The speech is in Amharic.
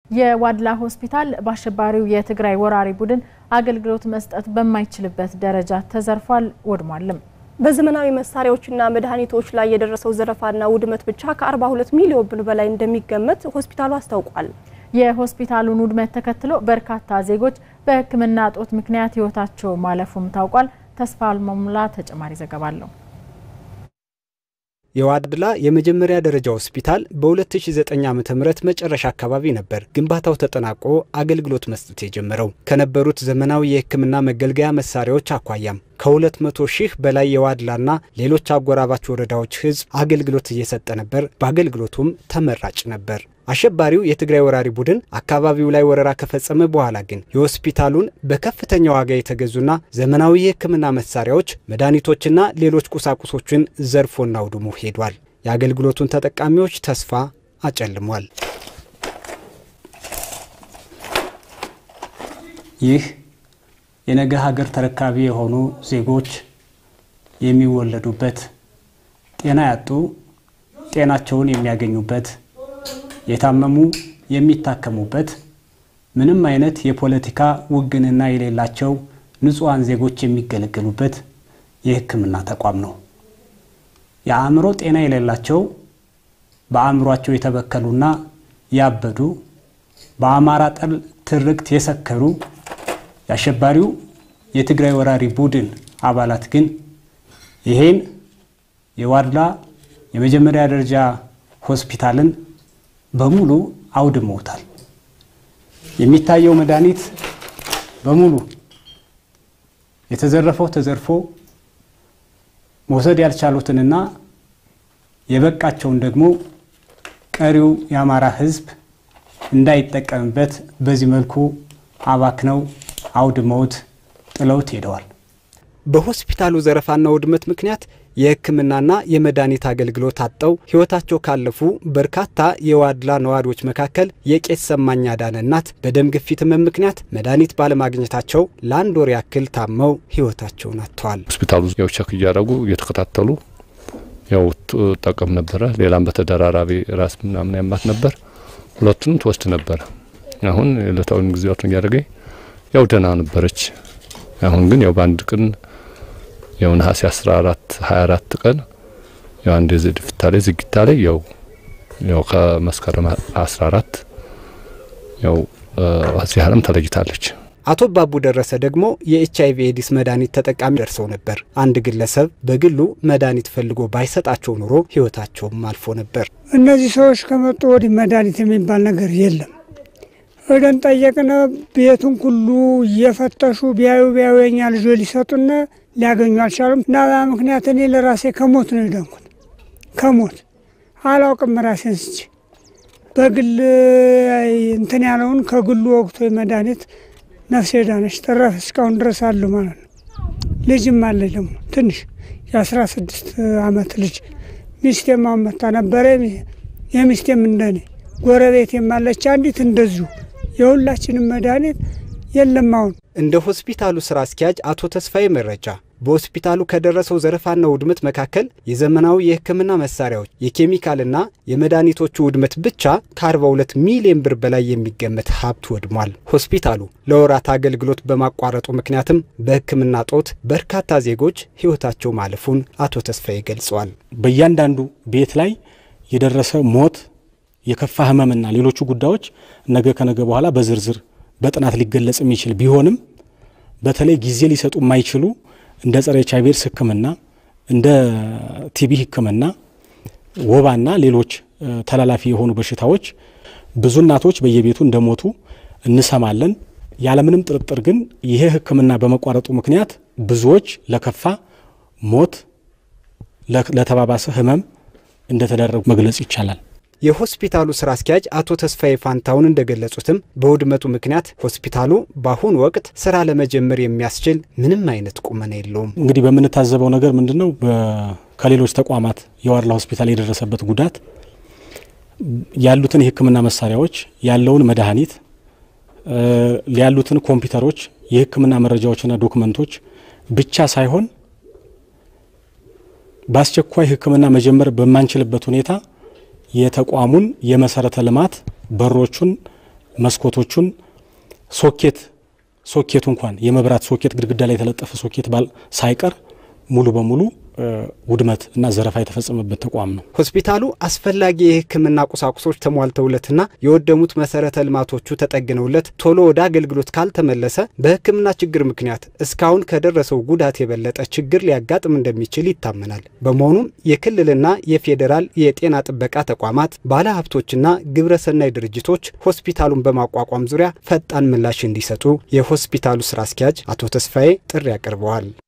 የዋድላ ሆስፒታል በአሸባሪው የትግራይ ወራሪ ቡድን አገልግሎት መስጠት በማይችልበት ደረጃ ተዘርፏል፣ ወድሟልም። በዘመናዊ መሳሪያዎችና መድኃኒቶች ላይ የደረሰው ዘረፋና ውድመት ብቻ ከ42 ሚሊዮን ብር በላይ እንደሚገመት ሆስፒታሉ አስታውቋል። የሆስፒታሉን ውድመት ተከትሎ በርካታ ዜጎች በሕክምና እጦት ምክንያት ሕይወታቸው ማለፉም ታውቋል። ተስፋ አልመሙላ ተጨማሪ ዘገባ አለው። የዋድላ የመጀመሪያ ደረጃ ሆስፒታል በ2009 ዓ ም መጨረሻ አካባቢ ነበር ግንባታው ተጠናቆ አገልግሎት መስጠት የጀመረው። ከነበሩት ዘመናዊ የህክምና መገልገያ መሳሪያዎች አኳያም ከ200 ሺህ በላይ የዋድላና ሌሎች አጎራባች ወረዳዎች ህዝብ አገልግሎት እየሰጠ ነበር። በአገልግሎቱም ተመራጭ ነበር። አሸባሪው የትግራይ ወራሪ ቡድን አካባቢው ላይ ወረራ ከፈጸመ በኋላ ግን የሆስፒታሉን በከፍተኛ ዋጋ የተገዙና ዘመናዊ የህክምና መሳሪያዎች፣ መድኃኒቶችና ሌሎች ቁሳቁሶችን ዘርፎና አውድሞ ሄዷል። የአገልግሎቱን ተጠቃሚዎች ተስፋ አጨልሟል። ይህ የነገ ሀገር ተረካቢ የሆኑ ዜጎች የሚወለዱበት፣ ጤና ያጡ ጤናቸውን የሚያገኙበት የታመሙ የሚታከሙበት ምንም አይነት የፖለቲካ ውግንና የሌላቸው ንጹሐን ዜጎች የሚገለገሉበት የህክምና ተቋም ነው። የአእምሮ ጤና የሌላቸው በአእምሯቸው የተበከሉና ያበዱ በአማራ ጠል ትርክት የሰከሩ የአሸባሪው የትግራይ ወራሪ ቡድን አባላት ግን ይሄን የዋድላ የመጀመሪያ ደረጃ ሆስፒታልን በሙሉ አውድመውታል። የሚታየው መድኃኒት በሙሉ የተዘረፈው ተዘርፎ መውሰድ ያልቻሉትንና የበቃቸውን ደግሞ ቀሪው የአማራ ህዝብ እንዳይጠቀምበት በዚህ መልኩ አባክነው አውድመውት ጥለውት ሄደዋል። በሆስፒታሉ ዘረፋና ውድመት ምክንያት የሕክምናና የመድኃኒት አገልግሎት አጥተው ሕይወታቸው ካለፉ በርካታ የዋድላ ነዋሪዎች መካከል የቄስ ሰማኝ አዳነ እናት በደም ግፊት ህመም ምክንያት መድኃኒት ባለማግኘታቸው ለአንድ ወር ያክል ታመው ሕይወታቸውን አጥተዋል። ሆስፒታሉ ያው ቸክ እያደረጉ እየተከታተሉ ያው ጠቀም ነበረ። ሌላም በተደራራቢ ራስ ምናምን ያማት ነበር። ሁለቱንም ትወስድ ነበረ። አሁን ዕለታዊ ጊዜያቱን እያደረገኝ ያው ደህና ነበረች። አሁን ግን ያው በአንድ ቀን ያው ነሐሴ 14 24 ቀን ያው አንድ ዝድፍታ ላይ ዝግታ ላይ ያው ያው ከመስከረም 14 ያው እዚህ ዓለም ተለይታለች። አቶ ባቡ ደረሰ ደግሞ የኤች አይቪ ኤዲስ መድኃኒት ተጠቃሚ ደርሰው ነበር። አንድ ግለሰብ በግሉ መድኃኒት ፈልጎ ባይሰጣቸው ኑሮ ህይወታቸውም አልፎ ነበር። እነዚህ ሰዎች ከመጡ ወዲህ መድኃኒት የሚባል ነገር የለም። እደን ጠየቅነ ቤቱን ሁሉ እየፈተሹ ቢያዩ ቢያዩ የኛ ልጆች ሊሰጡነ ሊያገኙ አልቻሉም። እና ምክንያት እኔ ለራሴ ከሞት ነው የዳንኩት። ከሞት አላውቅም ራሴን ስች በግል እንትን ያለውን ከግሉ ወቅቶ መድኃኒት ነፍሴ ዳነች ተረፍ እስካሁን ድረስ አሉ ማለት ነው። ልጅም አለ ደግሞ ትንሽ የአስራ ስድስት አመት ልጅ ሚስቴም አሁን መታ ነበረ። የሚስቴም እንደኔ ጎረቤት የማለች አንዲት እንደዚሁ የሁላችንም መድኃኒት የለም። አሁን እንደ ሆስፒታሉ ስራ አስኪያጅ አቶ ተስፋዬ መረጃ በሆስፒታሉ ከደረሰው ዘረፋና ውድመት መካከል የዘመናዊ የሕክምና መሳሪያዎች የኬሚካልና የመድኃኒቶቹ ውድመት ብቻ ከ42 ሚሊዮን ብር በላይ የሚገመት ሀብት ወድሟል። ሆስፒታሉ ለወራት አገልግሎት በማቋረጡ ምክንያትም በሕክምና ጦት በርካታ ዜጎች ሕይወታቸው ማለፉን አቶ ተስፋዬ ገልጸዋል። በእያንዳንዱ ቤት ላይ የደረሰ ሞት፣ የከፋ ህመምና ሌሎቹ ጉዳዮች ነገ ከነገ በኋላ በዝርዝር በጥናት ሊገለጽ የሚችል ቢሆንም በተለይ ጊዜ ሊሰጡ የማይችሉ እንደ ጸረ ኤች አይ ቪ ኤድስ ህክምና እንደ ቲቢ ህክምና፣ ወባና ሌሎች ተላላፊ የሆኑ በሽታዎች ብዙ እናቶች በየቤቱ እንደሞቱ እንሰማለን። ያለምንም ጥርጥር ግን ይሄ ህክምና በመቋረጡ ምክንያት ብዙዎች ለከፋ ሞት፣ ለተባባሰ ህመም እንደተደረጉ መግለጽ ይቻላል። የሆስፒታሉ ስራ አስኪያጅ አቶ ተስፋዬ ፋንታውን እንደገለጹትም በውድመቱ ምክንያት ሆስፒታሉ በአሁኑ ወቅት ስራ ለመጀመር የሚያስችል ምንም አይነት ቁመና የለውም። እንግዲህ በምንታዘበው ነገር ምንድን ነው? ከሌሎች ተቋማት የዋድላ ሆስፒታል የደረሰበት ጉዳት ያሉትን የህክምና መሳሪያዎች፣ ያለውን መድኃኒት፣ ያሉትን ኮምፒውተሮች፣ የህክምና መረጃዎችና ዶክመንቶች ብቻ ሳይሆን በአስቸኳይ ህክምና መጀመር በማንችልበት ሁኔታ የተቋሙን የመሰረተ ልማት በሮቹን መስኮቶቹን ሶኬት ሶኬቱ እንኳን የመብራት ሶኬት ግድግዳ ላይ የተለጠፈ ሶኬት ባል ሳይቀር ሙሉ በሙሉ ውድመት እና ዘረፋ የተፈጸመበት ተቋም ነው። ሆስፒታሉ አስፈላጊ የሕክምና ቁሳቁሶች ተሟልተውለትና የወደሙት መሰረተ ልማቶቹ ተጠግነውለት ቶሎ ወደ አገልግሎት ካልተመለሰ በሕክምና ችግር ምክንያት እስካሁን ከደረሰው ጉዳት የበለጠ ችግር ሊያጋጥም እንደሚችል ይታመናል። በመሆኑም የክልልና የፌዴራል የጤና ጥበቃ ተቋማት፣ ባለሀብቶችና ግብረሰናይ ድርጅቶች ሆስፒታሉን በማቋቋም ዙሪያ ፈጣን ምላሽ እንዲሰጡ የሆስፒታሉ ስራ አስኪያጅ አቶ ተስፋዬ ጥሪ አቅርበዋል።